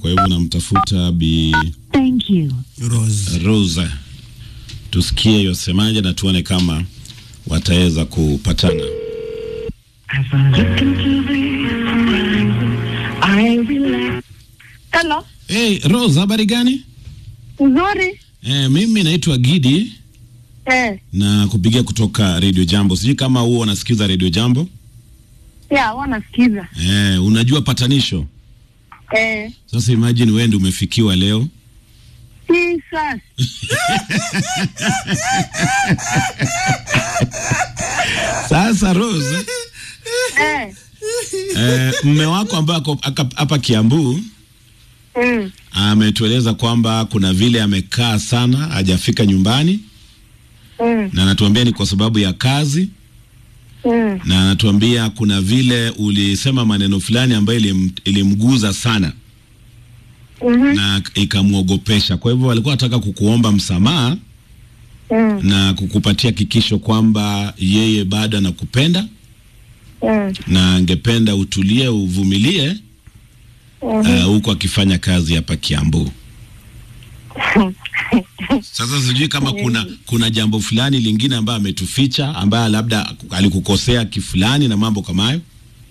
kwa hivyo namtafuta Bi Thank you. Rose. Rose, tusikie yosemaje na tuone kama wataweza kupatana. As I look into the horizon, I relax. Hello. Hey, Rose, habari gani? Nzuri. Eh, mimi naitwa Gidi Eh. na kupigia kutoka Radio Jambo. Sijui kama huo unasikiza Radio Jambo. Ya, wanasikiza. Eh, unajua patanisho. Eh. Sasa imagine wewe ndio umefikiwa leo. Jesus. Sasa Rose, Eh. eh, mme wako ambaye ako aka- hapa Kiambu Mm. ametueleza kwamba kuna vile amekaa sana hajafika nyumbani Mm. na anatuambia ni kwa sababu ya kazi Mm. na anatuambia kuna vile ulisema maneno fulani ambayo ilim, ilimguza sana Mhm. na ikamwogopesha. Kwa hivyo alikuwa anataka kukuomba msamaha Mm. na kukupatia hakikisho kwamba yeye bado anakupenda Mm. na angependa utulie, uvumilie uh, huku akifanya kazi hapa Kiambu. Sasa sijui kama kuna kuna jambo fulani lingine ambayo ametuficha ambaye labda alikukosea kifulani na mambo kama hayo.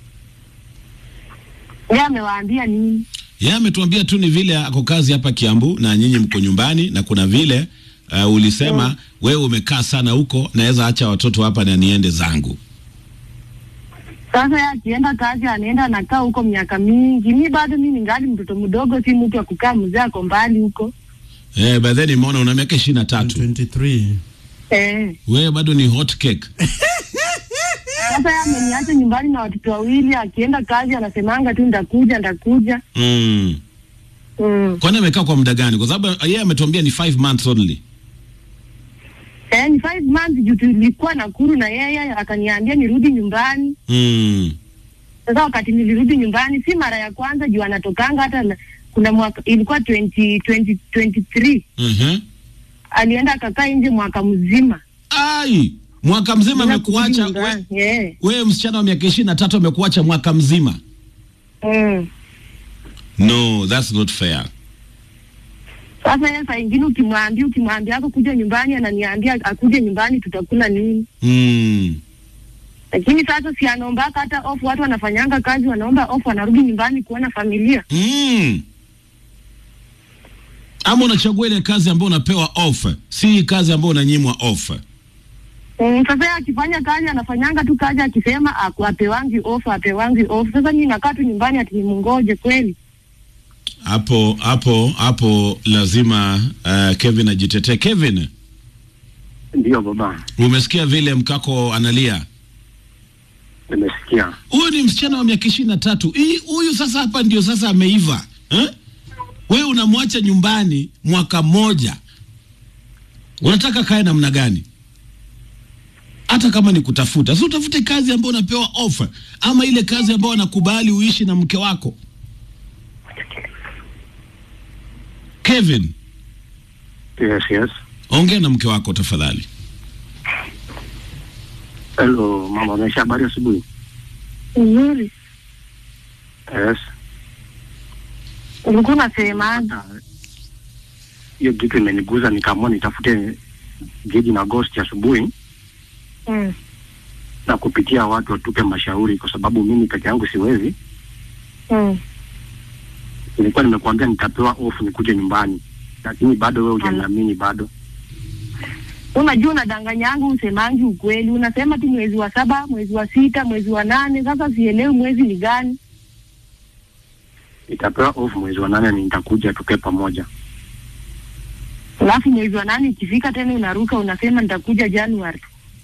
Yeye amewaambia nini? Yeye ametuambia tu ni vile ako kazi hapa Kiambu na nyinyi mko nyumbani, na kuna vile uh, ulisema wewe umekaa sana huko, naweza acha watoto hapa na niende zangu. Sasa yeye akienda kazi anaenda anakaa huko miaka mingi. Mi bado mi ningali mtoto mdogo, si mtu wa kukaa mzee ako mbali huko. Eh, by then nimeona una miaka ishirini na tatu 23. Eh. wewe bado ni hot cake. Sasa yeye ameniacha nyumbani na watoto wawili, akienda kazi anasemanga tu ndakuja, ndakuja. Mm. Mm. Kwani amekaa kwa muda gani? Kwa sababu yeye ametuambia ni five months only. Eh, ni five months juu tulikuwa Nakuru na yeye akaniambia nirudi nyumbani. Mm. Sasa wakati nilirudi nyumbani, si mara ya kwanza juu anatokanga hata na, kuna mwaka ilikuwa 20, 20, 23 Mhm. alienda akakaa nje mwaka mzima Ai, mwaka mzima Bila kurudi amekuacha nyumbani. we, Eh. wewe msichana wa miaka ishirini na tatu amekuacha mwaka mzima. Mm. No, that's not fair. Sasa yeye saa ingine ukimwambia ukimwambia ako kuja nyumbani, ananiambia akuje nyumbani, tutakula nini? Mm. Lakini sasa si anaombaka hata off, watu wanafanyanga kazi wanaomba off, wanarudi nyumbani kuona familia. Mm. Ama unachagua ile kazi ambayo unapewa off, si kazi ambayo unanyimwa off. Mm, sasa yeye akifanya kazi anafanyanga tu kazi akisema aku- apewangi off apewangi off. Sasa mimi nakaa tu nyumbani ati nimungoje kweli? Hapo hapo hapo lazima uh, Kevin ajitetee. Kevin, Ndiyo baba, umesikia vile mkako analia? nimesikia. Huyu ni msichana wa miaka ishirini na tatu. Hii huyu sasa hapa ndio sasa ameiva eh? Wewe unamwacha nyumbani mwaka mmoja, unataka kae namna gani? Hata kama ni kutafuta, si utafute kazi ambayo unapewa ofa, ama ile kazi ambayo anakubali uishi na mke wako. Kevin, Yes, yes. ongea na mke wako tafadhali. Hello mama, unaisha habari asubuhi? Nzuri. Yes. Ulikuwa unasemaje? Ah, Hiyo kitu imeniguza, nikaamua nitafute Gidi na Ghost asubuhi Mm. na kupitia watu watupe mashauri, kwa sababu mimi peke yangu siwezi. Mm. Nilikuwa nimekuambia nitapewa off nikuje nyumbani, lakini bado wewe hujaniamini bado. Unajua unadanganyangu, usemangi ukweli. Unasema tu mwezi wa saba, mwezi wa sita, mwezi wa nane. Sasa sielewi mwezi ni gani. Nitapewa off mwezi wa nane, nitakuja tukae pamoja. Alafu mwezi wa nane ikifika tena unaruka unasema nitakuja Januari.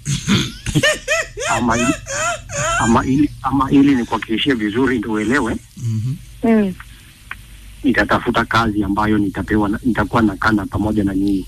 Ama ili, ama ili, ama ili nikuhakikishie vizuri ndio uelewe, Mhm. Mm. nitatafuta kazi ambayo nitapewa, na- nitakuwa nakana pamoja na nyinyi.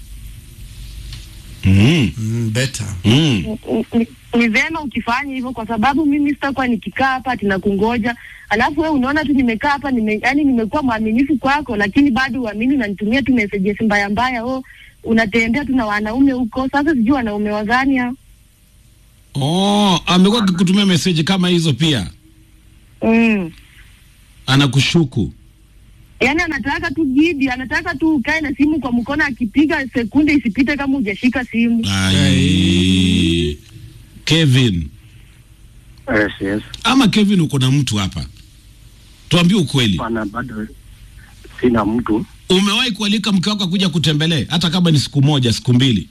mm. Mm, better. Mm. Ni- ni- Ni vema ukifanya hivyo, kwa sababu mimi sitakuwa nikikaa hapa ati nakungoja, alafu wewe unaona tu nimekaa hapa nime, yani nimekuwa mwaminifu kwako, lakini bado uamini, unanitumia tu messages mbaya mbaya, oh unatembea tu na wanaume huko. Sasa sijui wanaume wagani hao. Oh, amekuwa akikutumia meseji kama hizo pia, Mm. anakushuku Yaani anataka tu gidi, anataka tu ukae na simu kwa mkono, akipiga sekunde isipite kama hujashika simu. Ai. Kevin, Yes, yes. ama Kevin uko na mtu hapa? Tuambie ukweli. Bana, bado sina mtu. Umewahi kualika mke wako akuja kutembelee hata kama ni siku moja, siku mbili?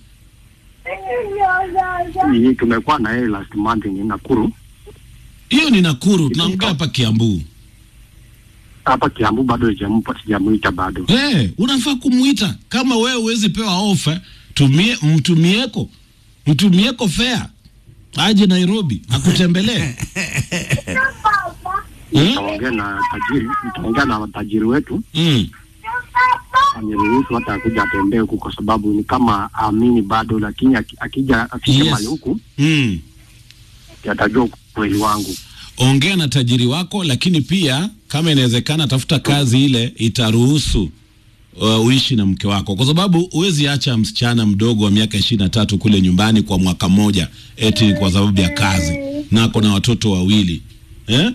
Hii tumekuwa na yeye last month ni Nakuru. Hiyo ni Nakuru, tunaongea hapa Kiambu. Hapa Kiambu bado sijampa sijamuita bado. Eh, unafaa kumuita kama wewe huwezi pewa ofa, tumie mtumieko. Mtumieko fare. Aje Nairobi akutembelee. Eh? Nitaongea na tajiri, nitaongea na tajiri wetu Mm. aniruhusu hata akuja atembee huku, kwa sababu ni kama aamini bado, lakini aki- akija afike Yes. mahali huku Mm. atajua ukweli wangu. Ongea na tajiri wako, lakini pia kama inawezekana, tafuta kazi ile itaruhusu uh, uishi na mke wako, kwa sababu huwezi acha msichana mdogo wa miaka ishirini na tatu kule nyumbani kwa mwaka mmoja eti kwa sababu ya kazi, na ako na watoto wawili eh?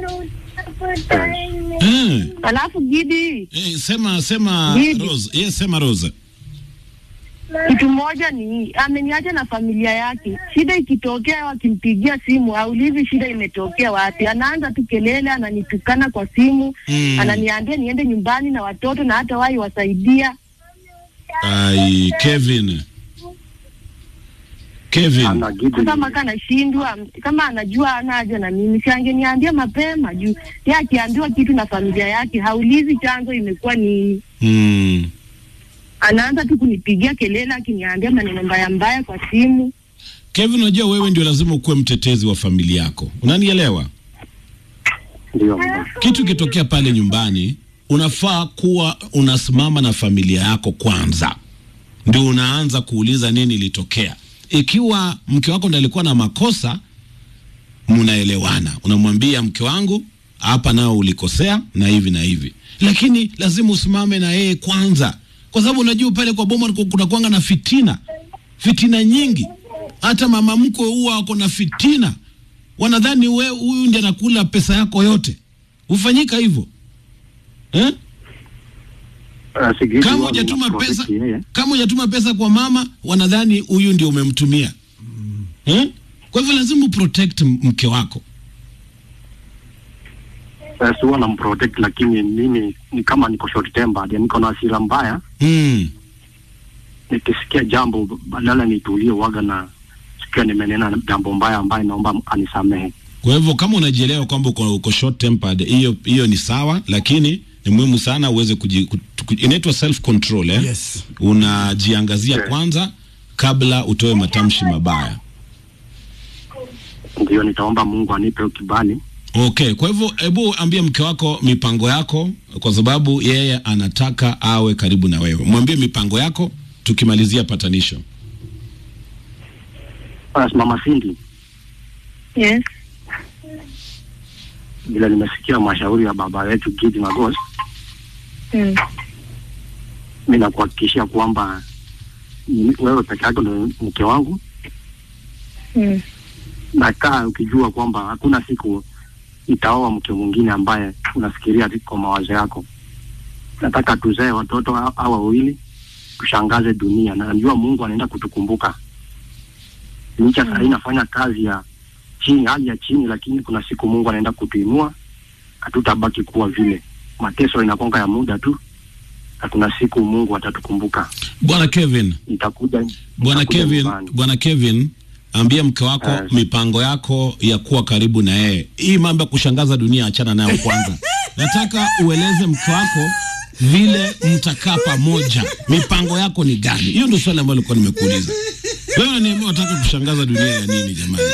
Eh. Alafu gidi, Eh, sema sema Bibi. Rose. Yes, sema Rose. kitu moja ni ameniacha na familia yake. Shida ikitokea, wakimpigia simu aulizi shida imetokea wapi, anaanza tu kelele, ananitukana kwa simu Mm. ananiambia niende nyumbani na watoto na hata wai wasaidia. Ai, Kevin. Kevin. Ana gidi Sasa maka anashindwa, kama anajua ana haja na mimi, si angeniambia mapema juu yeye akiambiwa kitu na familia yake haulizi chanzo imekuwa ni Mm. anaanza tu kunipigia kelele akiniambia maneno mbaya mbaya kwa simu. Kevin, unajua wewe ndio lazima ukuwe mtetezi wa familia yako. Unanielewa? ndio mama. Kitu kitokea pale nyumbani, unafaa kuwa unasimama na familia yako kwanza, ndio unaanza kuuliza nini ilitokea. Ikiwa mke wako ndiye alikuwa na makosa, mnaelewana, unamwambia mke wangu, hapa nao ulikosea na hivi na hivi, lakini lazima usimame na yeye kwanza, kwa sababu unajua pale kwa boma kuna kuanga na fitina, fitina nyingi. Hata mama mkwe huwa wako na fitina, wanadhani we huyu ndiye anakula pesa yako yote. Hufanyika hivyo eh? Uh, Sigidi Kama wao hujatuma wanaprotect pesa, yeye. kama hujatuma pesa kwa mama, wanadhani huyu ndio umemtumia eh? Kwa hivyo lazima uprotect m- mke wako. Sasa huwa namprotect, lakini mimi ni kama niko short tempered, niko na hasira mbaya. Mm. Nikisikia jambo badala nitulie, waga na sikia nimenena jambo mbaya ambaye naomba anisamehe. Kwa hivyo kama unajielewa kwamba uko, uko short tempered, hiyo hiyo ni sawa, lakini ni muhimu sana uweze kuji, ku- ku- inaitwa self control eh? Yes. Unajiangazia Yes. kwanza kabla utoe matamshi mabaya. Ndio nitaomba Mungu anipe kibali. Okay, kwa hivyo hebu ambie mke wako mipango yako, kwa sababu yeye anataka awe karibu na wewe. Mwambie mipango yako, tukimalizia patanisho. Basi mama Cindy, Yes. vile nimesikia mashauri ya baba yetu Gidi Magos, Mm. mi nakuhakikishia kwamba ni- wewe peke yako ndio mke wangu. Mm. Nakaa ukijua kwamba hakuna siku itaoa mke mwingine ambaye unafikiria tu kwa mawazo yako. Nataka tuzae watoto ha- hawa wawili, tushangaze dunia, na najua Mungu anaenda kutukumbuka. Licha saa hii nafanya kazi ya chini, hali ya chini, lakini kuna siku Mungu anaenda kutuinua, hatutabaki kuwa vile. Mateso inakonga ya muda tu, na kuna siku Mungu atatukumbuka. Bwana Kevin, Itakuja Bwana itakuja Kevin, nyumbani. Bwana Kevin, ambia mke wako Yes. mipango yako ya kuwa karibu na yeye. Hii mambo ya kushangaza dunia achana nayo kwanza. Nataka ueleze mke wako vile mtakaa pamoja, mipango yako ni gani? Hiyo ndio swali ambalo nilikuwa nimekuuliza. Wewe unaniambia unataka kushangaza dunia ya nini jamani?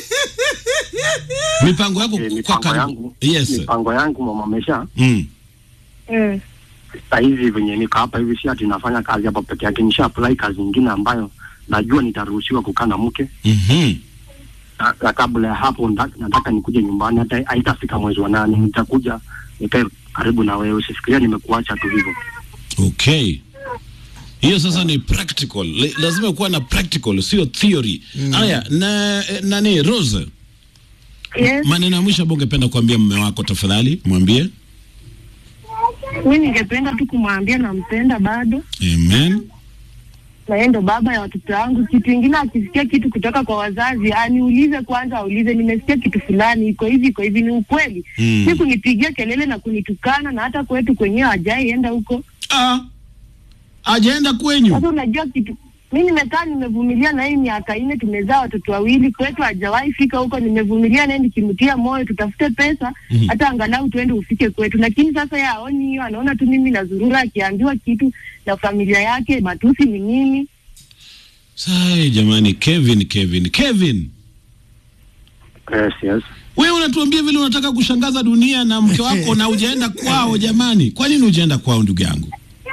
Mipango yako Eh, kwa mipango karibu. yangu Yes. mipango yangu mama Mesha, Mm. Mm. saa hizi venye niko hapa hivi, si ati nafanya kazi hapa peke yake, nisha apply kazi nyingine ambayo najua nitaruhusiwa kukaa na mke Mhm. na, na kabla ya hapo nda- nataka nikuje nyumbani, hata haitafika mwezi wa nane, nitakuja nikae karibu na wewe. Usifikiria nimekuacha tu hivyo. Okay. Hiyo sasa ni practical. Le- Lazima kuwa na practical, sio theory. Haya, na eh, nani Rose? Yes. Maneno ya mwisho ambayo ungependa kuambia mume wako tafadhali, mwambie. Mi ningependa tu kumwambia nampenda bado, Amen. na yeye ndo baba ya watoto wangu. Kitu ingine akisikia kitu kutoka kwa wazazi aniulize kwanza, aulize nimesikia kitu fulani, iko hivi iko hivi, ni ukweli Mm. si kunipigia kelele na kunitukana, na hata kwetu kwenyewe hajai enda huko. Ah, ajaenda kwenyu. Sasa unajua kitu, mi nimekaa nimevumilia na hii miaka nne, tumezaa watoto wawili, kwetu hajawahi fika huko. Nimevumilia naye nikimtia moyo, tutafute pesa Mhm. hata angalau tuende ufike kwetu, lakini sasa yeye haoni hiyo, anaona tu mimi nazurura, akiambiwa kitu na familia yake matusi ni mimi. Sai jamani, Kevin, Kevin, Kevin. Yes, yes. Wewe unatuambia vile unataka kushangaza dunia na mke wako na hujaenda kwao jamani. Kwa nini hujaenda kwao ndugu yangu?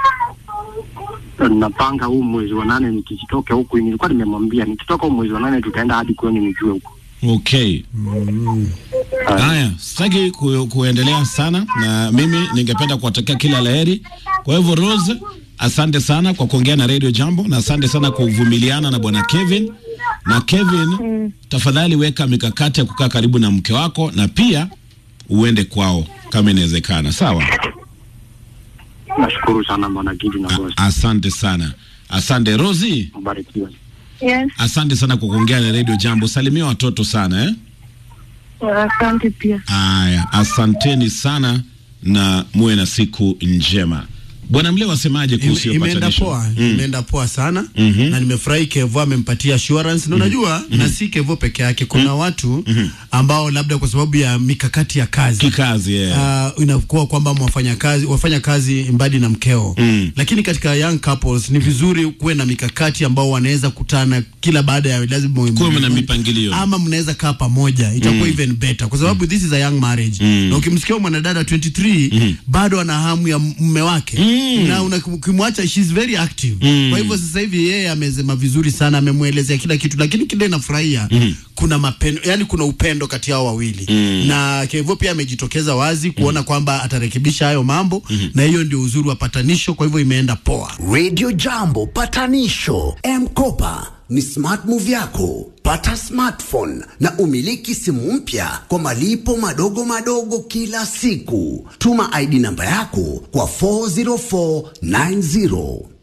Napanga huu mwezi wa nane nikitoka huku, nilikuwa nimemwambia nikitoka huu mwezi wa nane tutaenda hadi kwenu nijue huko. Okay. Haya, sitaki ku, kuendelea sana na mimi ningependa kuwatakia kila laheri. Kwa hivyo Rose, asante sana kwa kuongea na Radio Jambo na asante sana kwa kuvumiliana na bwana Kevin. Na Kevin, tafadhali weka mikakati ya kukaa karibu na mke wako na pia uende kwao kama inawezekana. Sawa? Nashukuru sana bwana Gidi na boss. Asante sana. Asante Rosie. Mbarikiwe. Yes, Asante sana kwa kuongea na Radio Jambo. Salimia watoto sana eh? asante pia. Aya, asanteni sana na muwe na siku njema. Bwana Mle, wasemaje kuhusu hiyo imeenda patanisho? poa Mm. imeenda poa sana Mhm. na nimefurahi Kevo amempatia assurance na unajua na si Kevo peke yake kuna watu ambao labda kwa sababu ya mikakati ya kazi Kikazi yeah. uh, inakuwa kwamba mwafanya kazi wafanya kazi mbali na mkeo Mm. lakini katika young couples ni vizuri kuwe na mikakati ambao wanaweza kutana kila baada ya lazima Kuwe na mipangilio. ama mnaweza kaa pamoja itakuwa even better kwa sababu this is a young marriage Mm. na ukimsikia mwanadada 23 bado ana hamu ya mume wake Mm. na una- ukimwacha she's very active Mm. kwa hivyo sasa hivi yeye amesema vizuri sana amemwelezea kila kitu lakini kile nafurahia kuna mapendo yani kuna upendo kati yao wawili Mm. na Kevo pia amejitokeza wazi kuona kwamba atarekebisha hayo mambo na hiyo ndio uzuri wa patanisho kwa hivyo imeenda poa Radio Jambo patanisho M-Kopa ni smart move yako. Pata smartphone na umiliki simu mpya kwa malipo madogo madogo kila siku. Tuma ID namba yako kwa 40490.